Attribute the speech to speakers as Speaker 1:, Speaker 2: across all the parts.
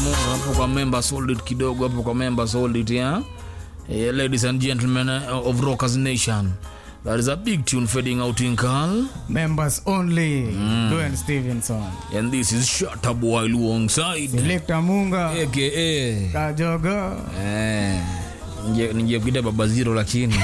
Speaker 1: hapo kwa members hold it kidogo hapo kwa members hold it yeah? Yeah, ladies and gentlemen uh, of rockers nation that is a big tune fading out in Carl
Speaker 2: Members only. Dwayne Stevenson.
Speaker 1: and this is shut up while alongside
Speaker 2: Selector Munga.
Speaker 1: aka
Speaker 2: Kajogo.
Speaker 1: eh nje nje kuita baba zero lakini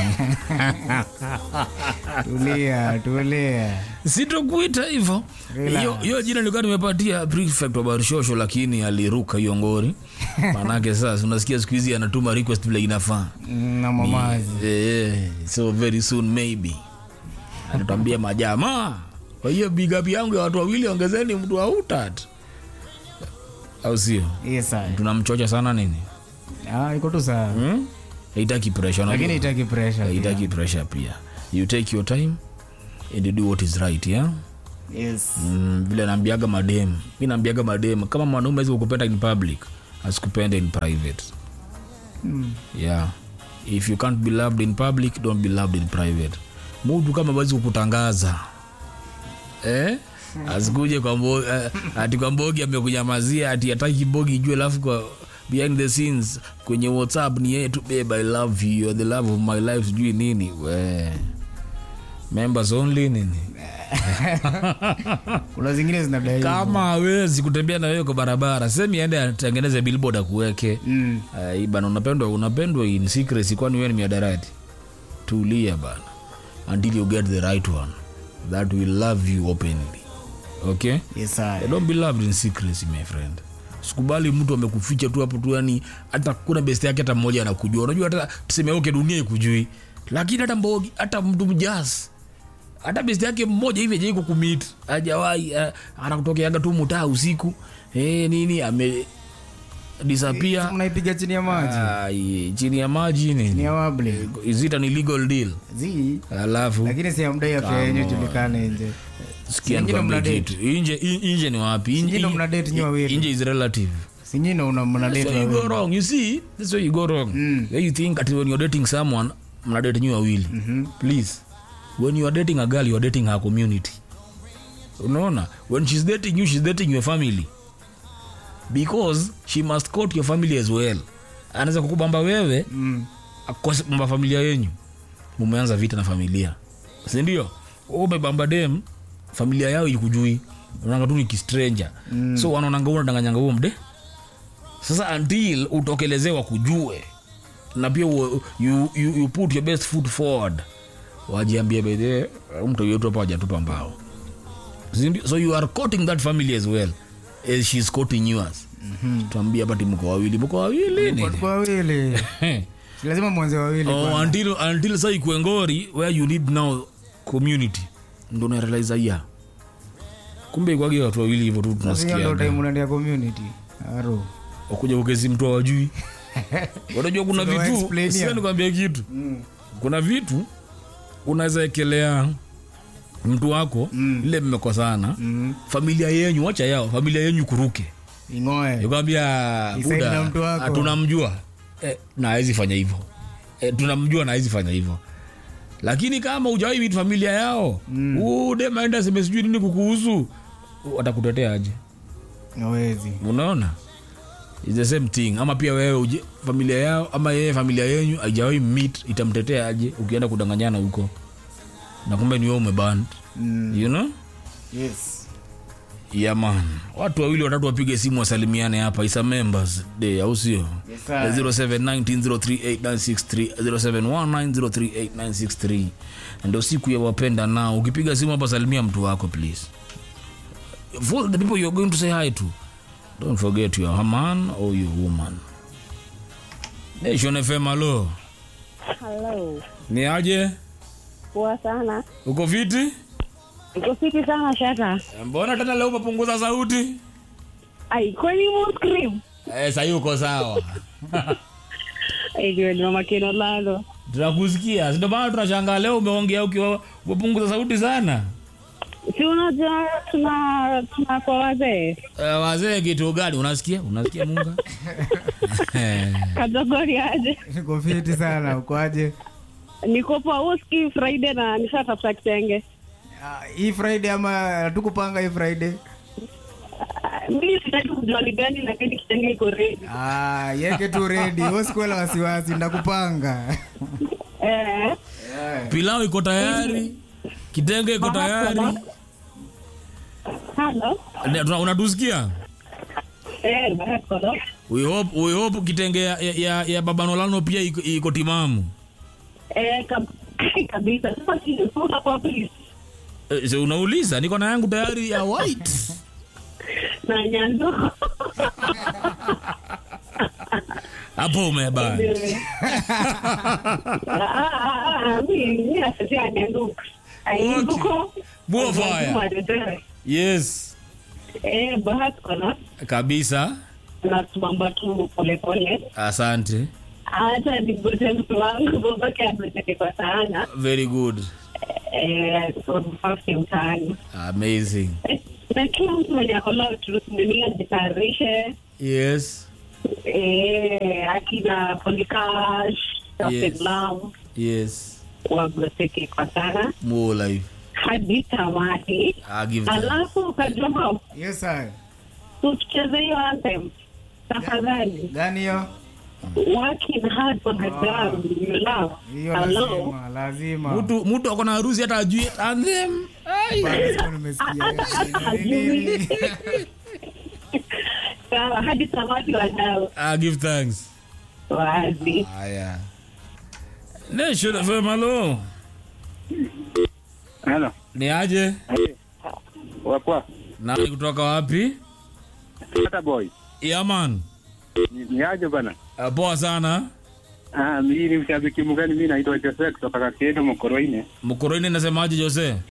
Speaker 2: Tulia, tulia.
Speaker 1: sitokuita hivyo
Speaker 2: Relax.
Speaker 1: hiyo hiyo jina nilikuwa nimepatia prefect wa barishosho lakini aliruka hiyo ngori manake sasa unasikia siku hizi anatuma request vile inafaa
Speaker 2: Na mamazi.
Speaker 1: Eh, so very soon maybe atutambia majamaa kwa hiyo big up yangu ya watu wawili ongezeni mtu wa utat au sio
Speaker 2: Yes, sir.
Speaker 1: tunamchocha sana nini
Speaker 2: Ah, iko tu sawa.
Speaker 1: hmm? haitaki pressure unajua?
Speaker 2: Lakini itaki pressure. pia.
Speaker 1: haitaki pressure pia you take your time and you do what is right yeah?
Speaker 2: Yes.
Speaker 1: mm, vile naambiaga madem mi naambiaga madem kama mwanaume awezi kukupenda in public asikupende in private
Speaker 2: Mm.
Speaker 1: yeah if you can't be loved in public don't be loved in private mutu kama wezi kukutangaza eh? asikuje kwa mbo, eh, ati kwa mbogi amekunyamazia ati ataki bogi ijue alafu kwa behind the scenes kwenye whatsapp ni yeye tu babe i love you you're the love of my life sijui nini we members only nini
Speaker 2: Kuna zingine zinadai. hivyo.
Speaker 1: kama hawezi kutembea na wewe kwa barabara semi aende atengeneze billboard akuweke
Speaker 2: Mm.
Speaker 1: uh, bana unapendwa unapendwa in secrecy kwani wewe ni miadarati tulia bana until you get the right one that will love you openly okay
Speaker 2: Yes, sir.
Speaker 1: don't be loved in secrecy my friend sikubali mtu amekuficha tu hapo tu yani hata kuna best yake hata mmoja anakujua unajua hata tuseme okay dunia ikujui lakini hata mbogi hata mtu mjasi hata best yake mmoja hivi ajai kukumit ajawahi uh, anakutokeaga tu mutaa usiku eh, nini ame disappear
Speaker 2: Mnaipiga chini ya maji.
Speaker 1: Ai, chini ya maji
Speaker 2: Ni
Speaker 1: nini
Speaker 2: ya wable.
Speaker 1: is it an illegal deal
Speaker 2: Zi.
Speaker 1: alafu
Speaker 2: Lakini si ya mdai afya yenyewe julikane nje.
Speaker 1: sikia
Speaker 2: Singine
Speaker 1: nikwambie
Speaker 2: mna date.
Speaker 1: kitu inje in- inje ni wapi
Speaker 2: Singine
Speaker 1: inje,
Speaker 2: mna date nyi wawili.
Speaker 1: inje is relative
Speaker 2: Si nyinyi una mna
Speaker 1: That's
Speaker 2: date
Speaker 1: where you go
Speaker 2: wawili.
Speaker 1: wrong you see that's where you go wrong
Speaker 2: Mm.
Speaker 1: where you think that when you're dating someone mna date nyi wawili
Speaker 2: Mhm.
Speaker 1: please when you are dating a girl you are dating her community unaona when she's dating you she's dating your family because she must court your family as well anaweza kukubamba wewe
Speaker 2: Mm.
Speaker 1: akose bamba familia yenyu mumeanza vita na familia sindio umebamba dem familia yao ikujui unaanga tu ni kistranger mm. so wanaonanga unadanganyanga huo mde sasa until utokelezewa kujue na pia u, you, you, you put your best foot forward wajiambia bedhe mtu yetu hapa wajatupa mbao Sindio? so you are courting that family as well as she's courting yours mm-hmm. tuambia hapa ti mko wawili mko wawili nini?
Speaker 2: Watu wawili. Si lazima mwanze wawili.
Speaker 1: oh,
Speaker 2: kwanza.
Speaker 1: until, until sa ikue ngori where you need now community ndo narealize ya kumbe ikwagi watu wawili hivyo tu
Speaker 2: Sasa hiyo
Speaker 1: tunasikia
Speaker 2: ndio time unaendea community. Aro.
Speaker 1: wakuja ukezi mtu awajui unajua kuna
Speaker 2: Sio
Speaker 1: vitu
Speaker 2: explainia.
Speaker 1: sio nikwambia kitu kuna vitu unaweza ekelea mtu wako mm. ile mmekosana
Speaker 2: Mm.
Speaker 1: familia yenyu wacha yao familia yenyu kuruke
Speaker 2: Ingoe.
Speaker 1: nikwambia
Speaker 2: Isaidi na mtu wako.
Speaker 1: tunamjua eh, na hawezi fanya hivyo eh, tunamjua na hawezi fanya hivyo lakini kama ujawai vitu familia yao mm. demaenda seme sijui nini kukuhusu watakutetea aje
Speaker 2: Hawezi.
Speaker 1: unaona It's the same thing ama pia wewe uje, familia yao ama yeye familia yenyu haijawai meet itamtetea aje ukienda kudanganyana huko na kumbe ni wewe umeband
Speaker 2: Mm.
Speaker 1: you know
Speaker 2: Yes.
Speaker 1: yeah man watu wawili watatu wapige simu wasalimiane hapa isa members day au sio
Speaker 2: Yes, sir.
Speaker 1: 0719038963 0719038963 ndio siku ya wapenda nao ukipiga simu hapa salimia mtu wako please for the people you're going to say hi to don't forget your man or your woman nation fm alo
Speaker 3: Hello.
Speaker 1: ni aje
Speaker 3: Poa sana.
Speaker 1: uko fiti
Speaker 3: Uko fiti sana shata.
Speaker 1: mbona tena leo umepunguza sauti
Speaker 3: Ai, kwani mo scream?
Speaker 1: eh, sahii uko sawa
Speaker 3: Ai, ndio ni mama Ken Orlando.
Speaker 1: tunakusikia ndio maana tunashangaa leo umeongea ukiwa umepunguza sauti sana
Speaker 3: Si unajua tuna tuna kwa wazee.
Speaker 1: uh, wazee kitu gani unasikia unasikia munga
Speaker 3: Kategori aje.
Speaker 2: Niko fiti sana. Ukoaje?
Speaker 3: Niko poa uski Friday na nishatafuta kitenge.
Speaker 2: Ah, Hii Friday ama tukupanga hii Friday?
Speaker 3: Ah, mi sitaki kujua ni gani lakini kitenge iko ready
Speaker 2: Ah, yeke tu redi usikuela wasiwasi ndakupanga
Speaker 3: eh
Speaker 1: pilau iko tayari kitenge iko tayari
Speaker 3: halo
Speaker 1: Ne- tuna- unatusikia
Speaker 3: eh barakola
Speaker 1: we hope, we hope kitenge ya, ya, ya babanolano pia iko, iko timamu
Speaker 3: eh kab- kabisa sasa kifunga kwa please
Speaker 1: Eh, so unauliza niko na yangu tayari ya white
Speaker 3: na nyando
Speaker 1: hapo umeba
Speaker 3: mi asetia nyando ainduko
Speaker 1: Buo fire. yes
Speaker 3: eh barakola
Speaker 1: kabisa
Speaker 3: nasimamba tu polepole
Speaker 1: asante
Speaker 3: hata nigote mtu wangu babake ameteke kwa sana
Speaker 1: very good
Speaker 3: eh, mfafsi mtaani
Speaker 1: amazing
Speaker 3: Eh, na kila mtu mwenye akola turusimamia jitayarishe
Speaker 1: yes
Speaker 3: eh, akina polikash
Speaker 1: Yes.
Speaker 3: tafedlam
Speaker 1: yes
Speaker 3: wagoteke kwa sana
Speaker 1: more life
Speaker 3: hadi tamati
Speaker 1: I give them.
Speaker 3: alafu ukajua
Speaker 2: yes sir.
Speaker 3: tucheze hiyo anthem tafadhali
Speaker 2: gani hiyo
Speaker 3: working hard for the girl you love
Speaker 2: hiyo
Speaker 3: hello
Speaker 2: lazima lazima
Speaker 1: mtu mtu ako na harusi hata ajui anthem Ai.
Speaker 2: Bado sikuwa nimesikia. Ni nini?
Speaker 3: sawa hadi tamati wadau
Speaker 1: I give thanks
Speaker 3: wazi
Speaker 1: haya nation fm halo
Speaker 4: Halo.
Speaker 1: ni aje
Speaker 4: Wakwa.
Speaker 1: nani kutoka wapi
Speaker 4: Tata boy.
Speaker 1: yaman
Speaker 4: Ni, ni aje bana?
Speaker 1: uh, poa sana
Speaker 4: Ah, mimi ni mshabiki mgani mimi naitwa Jose kutoka Kakedo Mkoroine.
Speaker 1: mkoroini nasemaje jose